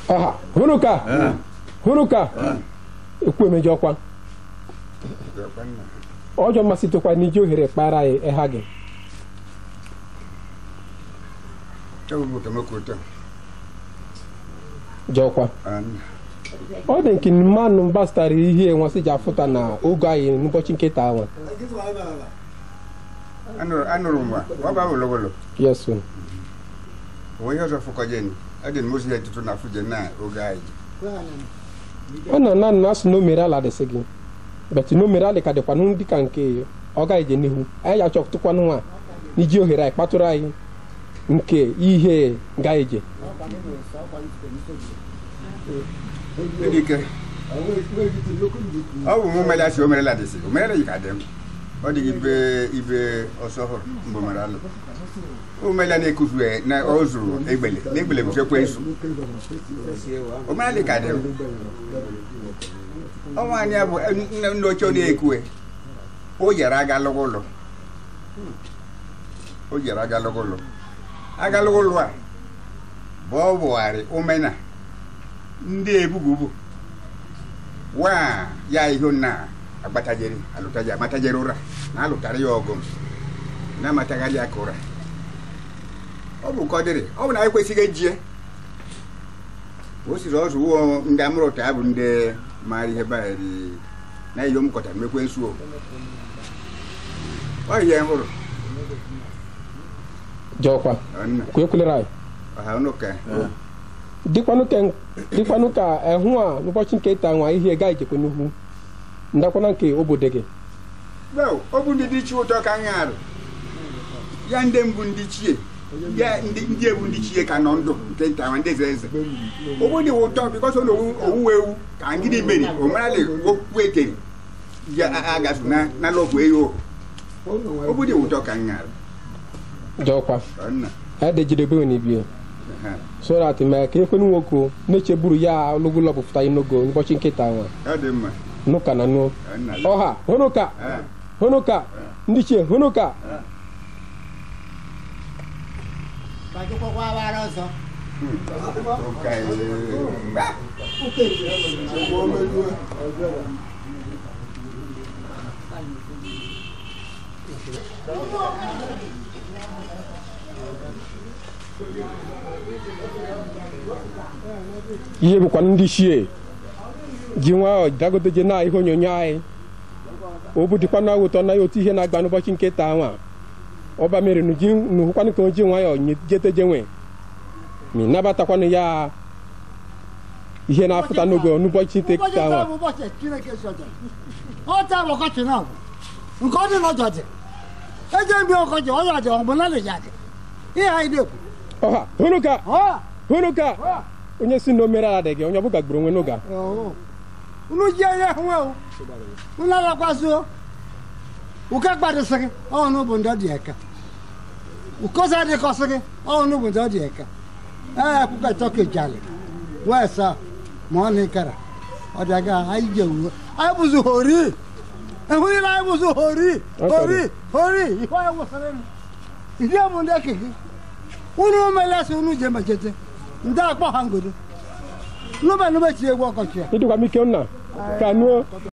ọha hụrụ ka hụrụ ka ekwu emejọkwa ọjọọ mmasịtụkwa n'iji ohere kpara anyị ịha gị jọkwa ọ dị nke mmanụ gbasara ihe nwasị ji afụta na oge anyị n'ụbọchị nkịta ahụ anụrụ m ọ ba wolowolo yes sir. onye ọzọ fụkọjeni adị m ozi ya tutu na fuje na oge anyị ọ na na na asụ na o mere ala dịsị gị bet na o mere ala ka dịkwanụ dị ka nke ọ gaghị je n'ihu anyị ya chọtụkwanụ nwa n'iji ohere anyị kpatụrụ anyị nke ihe gaghị je Edike ọ bụ mụ mere asị o merela dịsị o merela yi ka dị m ọ dị ibe ibe ọsọ hụrụ mgbe mere alụ o merela na-ekufu na ọ zụrụ egbele na egbele bụ fekwe nsu o merela ka dị m ọnwa anyị bụ nne nne ochie ọ na-ekue o jere agalụgụ ụlọ o jere agalụgụ ụlọ agalụgụ ụlọ a bụ ọ bụgharị omena ndị ebububu wa ya ihe na agbatajere alụtaja amatajere ụra na alụtara ya ọgụ na amatagharị aka ụra ọ bụ ka ọ dịrị ọ bụ na anyị kwesịghị ejie o siri ọzọ ụwọ ndị amụrụta bụ ndị maara ihe banyere na ihe m kọtara mekwe nsu o ọ ihe m hụrụ jọkwa ọ nna ka ekwelere anyị ọha ụnụ ka dịkwanụ ka dịkwanụ ka ehụ a n'ụbọchị nke ịta nwa ihe gaghị jekwe n'ihu ndakwana nke obodo gị Well, ọ bụ ndị dị ichie ụtọ ka nha arụ ya ndị mbụ ndị chie ya ndị ndị ebu ndị chie ka nọ ndụ nke nta ma ndị eze eze ọ bụ dị ụtọ bikọs ọ na owuwe ewu ka ngịdị meri o marali okwu etere ya agazu na na lọgwụ eyo ọ bụ dị ụtọ ka nha arụ jọkwa Ọ nna edejidebe n'ibie ha, so that mee ka ekwenu nwoke na-echeburu ya olugolo ọpụpụta n'ogo n'ụbọchị nkịta nwa ọ dị mma nụka na nụ Ọ nna ọha hụnụka ha, hụnụka ndị chie hụnụka ụka ee. ihe bụkwa ndị chie ji nwayọọ dagoteje na ihe onyonyo anyị obu dịkwa na ụtọ na ya otu ihe na-agba n'ụbọchị nkịta nwa ọba mere nu ji nuhụkwanụ ka o ji nwayọọ nye- jeteje nwe ma nabatakwanụ ya ihe na-apụta n'ogo n'ụbọchị nkịta nwa ụbọchị chineke sọjọ ọ taa bụ ọkọchị na ọgwụ nke ọ dị n'ọjọ dị eje mbi ọkọchị ọya dị ọgbụ na lịja dị ihe anyị na-ekwu ọha hụnụka ọ hụnụka onye si na o mere ala dị gị onye ọbụla gburu onwe n'oge a. ọhụ. unu ji ihe hụ ewu unu alakwasịo uke gbadịsị gị ọnụ bụ ndị ọ dị eka ukoza dịkọsị gị ọnụ bụ ndị ọ dị eka ee kwuka tọka jali wee sa ma ọ na ịkara ọ dị aga anyị je uwe anyị bụzi hori ehụrịla anyị bụzi hori hori hori ihe anyị wụsịrị m ndị bụ ndị eke gị unu melesi unu je mechete ndị akpọ ha ngodo nube nube chi egwu ọkọchị ya ịdịkwa m ike nna ka nuo